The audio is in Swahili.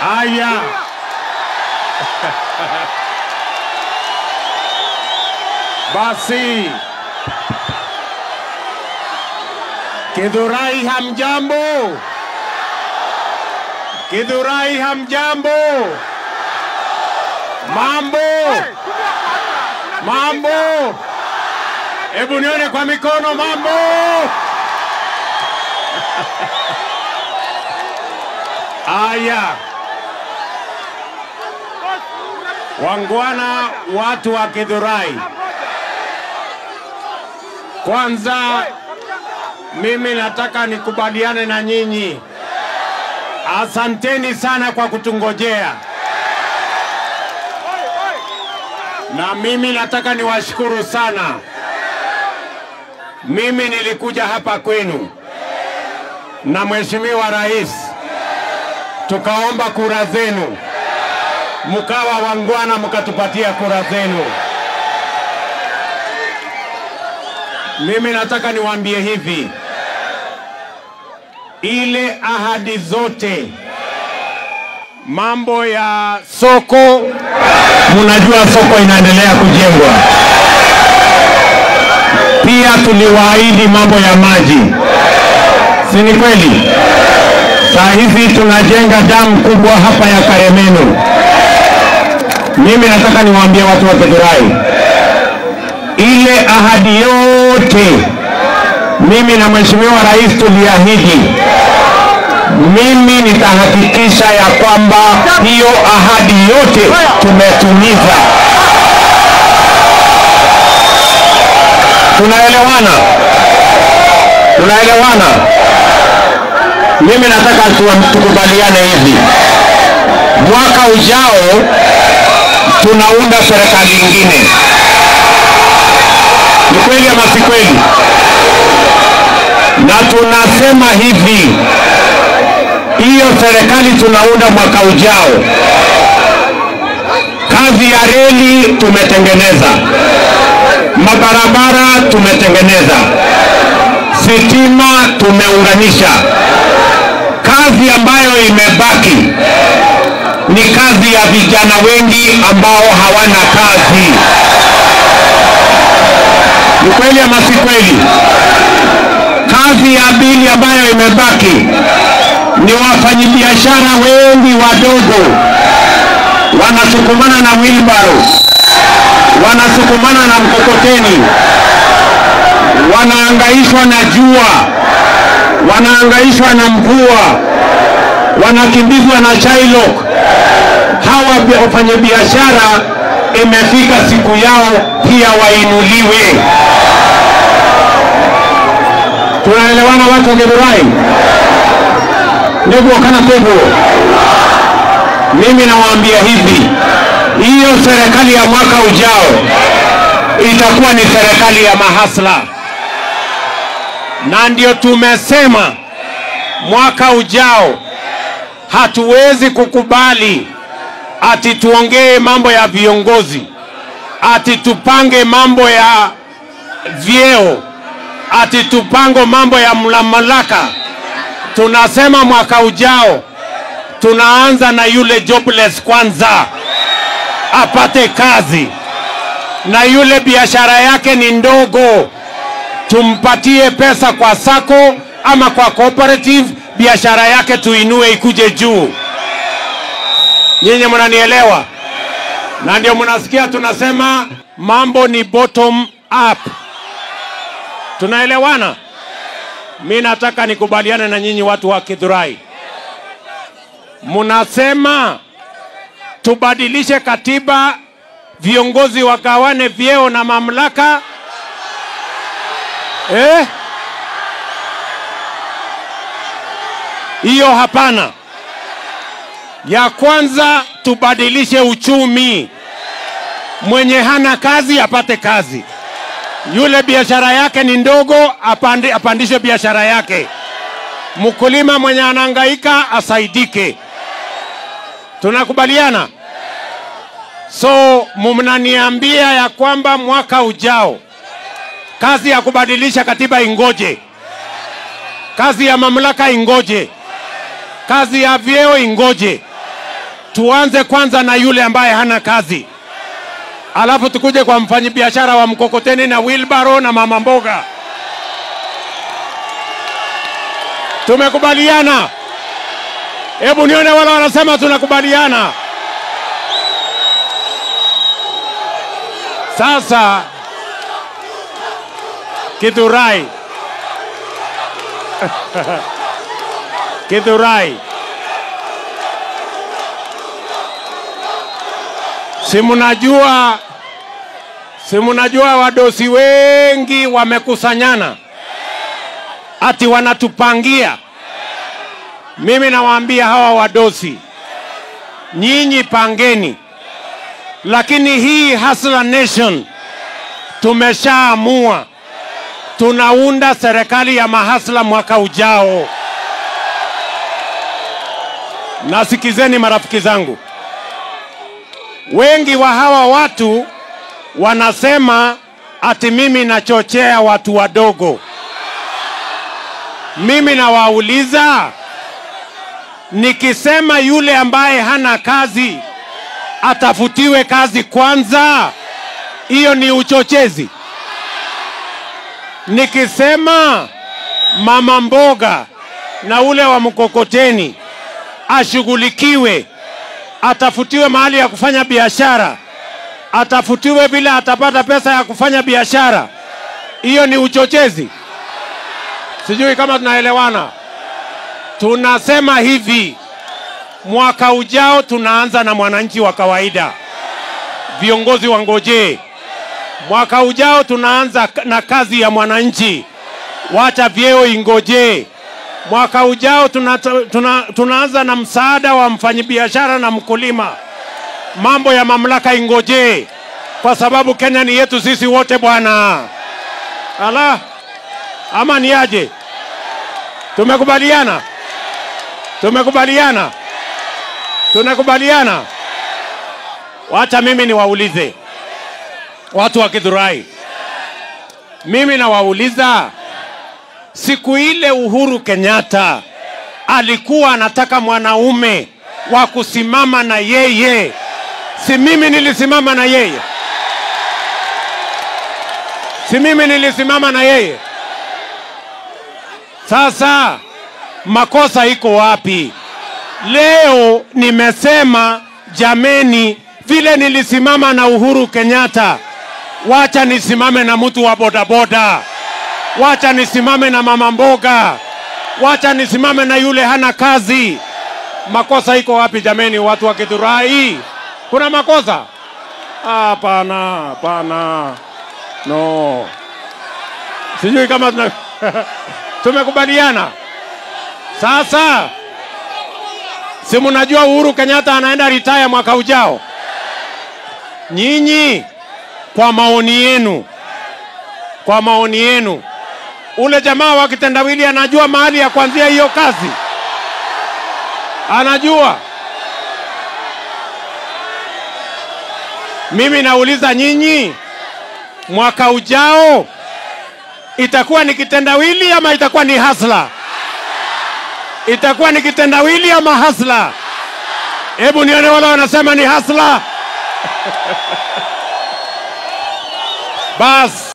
Haya, basi Kidhurai hamjambo? Kidhurai hamjambo? Mambo mambo, hebu nione kwa mikono. Mambo haya, wangwana, watu wa Kidhurai, kwanza mimi nataka nikubaliane na nyinyi. Asanteni sana kwa kutungojea, na mimi nataka niwashukuru sana. Mimi nilikuja hapa kwenu na Mheshimiwa Rais, tukaomba kura zenu, mkawa wangwana, mkatupatia kura zenu. Mimi nataka niwaambie hivi, ile ahadi zote, mambo ya soko, mnajua soko inaendelea kujengwa. Pia tuliwaahidi mambo ya maji, si ni kweli? Saa hizi tunajenga damu kubwa hapa ya Karemenu. Mimi nataka niwaambie watu wa Githurai, ile ahadi yote mimi na Mheshimiwa Rais tuliahidi, mimi nitahakikisha ya kwamba hiyo ahadi yote tumetimiza. Tunaelewana? Tunaelewana? Mimi nataka tu- tukubaliane hivi, mwaka ujao tunaunda serikali ingine. Ni kweli ama si kweli? Na tunasema hivi, hiyo serikali tunaunda mwaka ujao, kazi ya reli tumetengeneza, mabarabara tumetengeneza, sitima tumeunganisha. Kazi ambayo imebaki ni kazi ya vijana wengi ambao hawana kazi. Ni kweli ama si kweli? Kazi ya pili ambayo imebaki ni wafanyabiashara wengi wadogo, wanasukumana na wilbaro, wanasukumana na mkokoteni, wanaangaishwa na jua, wanaangaishwa na mvua, wanakimbizwa na Shylock. Hawa bi- wafanyabiashara imefika siku yao pia wainuliwe. Tunaelewana watu wa Githurai? Ndugu wakana pepo, mimi nawaambia hivi, hiyo serikali ya mwaka ujao itakuwa ni serikali ya mahasla, na ndio tumesema mwaka ujao hatuwezi kukubali ati tuongee mambo ya viongozi, ati tupange mambo ya vyeo, ati tupango mambo ya mamlaka. Tunasema mwaka ujao tunaanza na yule jobless kwanza, apate kazi, na yule biashara yake ni ndogo, tumpatie pesa kwa sako ama kwa cooperative, biashara yake tuinue ikuje juu. Nyinyi mnanielewa? Na ndio mnasikia tunasema mambo ni bottom up. Tunaelewana? Mi nataka nikubaliane na nyinyi watu wa Githurai, mnasema tubadilishe katiba, viongozi wagawane vyeo na mamlaka eh? Hiyo hapana. Ya kwanza tubadilishe uchumi, mwenye hana kazi apate kazi, yule biashara yake ni ndogo apandi, apandishe biashara yake, mkulima mwenye anahangaika asaidike. Tunakubaliana? So mnaniambia ya kwamba mwaka ujao kazi ya kubadilisha katiba ingoje, kazi ya mamlaka ingoje, kazi ya vyeo ingoje, tuanze kwanza na yule ambaye hana kazi, alafu tukuje kwa mfanyabiashara wa mkokoteni na wheelbarrow na mama mboga. Tumekubaliana? Hebu nione wale wanasema tunakubaliana. Sasa Kithurai, Kithurai, si mnajua, si mnajua wadosi wengi wamekusanyana ati wanatupangia. Mimi nawaambia hawa wadosi, nyinyi pangeni, lakini hii Hustler Nation tumeshaamua tunaunda serikali ya mahasla mwaka ujao. Nasikizeni marafiki zangu, wengi wa hawa watu wanasema ati mimi nachochea watu wadogo. Mimi nawauliza, nikisema yule ambaye hana kazi atafutiwe kazi kwanza, hiyo ni uchochezi? Nikisema mama mboga na ule wa mkokoteni ashughulikiwe, atafutiwe mahali ya kufanya biashara, atafutiwe vile atapata pesa ya kufanya biashara, hiyo ni uchochezi? Sijui kama tunaelewana. Tunasema hivi, mwaka ujao tunaanza na mwananchi wa kawaida, viongozi wangojee. Mwaka ujao tunaanza na kazi ya mwananchi, wacha vyeo ingojee. Mwaka ujao tuna, tuna, tunaanza na msaada wa mfanyabiashara na mkulima, mambo ya mamlaka ingojee, kwa sababu Kenya ni yetu sisi wote bwana. Ala, ama ni aje? Tumekubaliana, tumekubaliana, tunakubaliana. Wacha mimi niwaulize watu wa Githurai, mimi nawauliza, siku ile Uhuru Kenyatta alikuwa anataka mwanaume wa kusimama na yeye, si mimi nilisimama na yeye? Si mimi nilisimama na yeye? Sasa makosa iko wapi? Leo nimesema jameni, vile nilisimama na Uhuru Kenyatta, wacha nisimame na mtu wa bodaboda, wacha nisimame na mama mboga, wacha nisimame na yule hana kazi. Makosa iko wapi jameni, watu wa Githurai? Kuna makosa? Hapana, hapana, no. Sijui kama tuna tumekubaliana. Sasa si mnajua Uhuru Kenyatta anaenda retire mwaka ujao? Nyinyi kwa maoni yenu, kwa maoni yenu, ule jamaa wa kitendawili anajua mahali ya kuanzia hiyo kazi? Anajua? Mimi nauliza nyinyi, mwaka ujao itakuwa ni kitendawili ama itakuwa ni hasla? Itakuwa ni kitendawili ama hasla? Hebu nione wale wanasema ni hasla. Bas.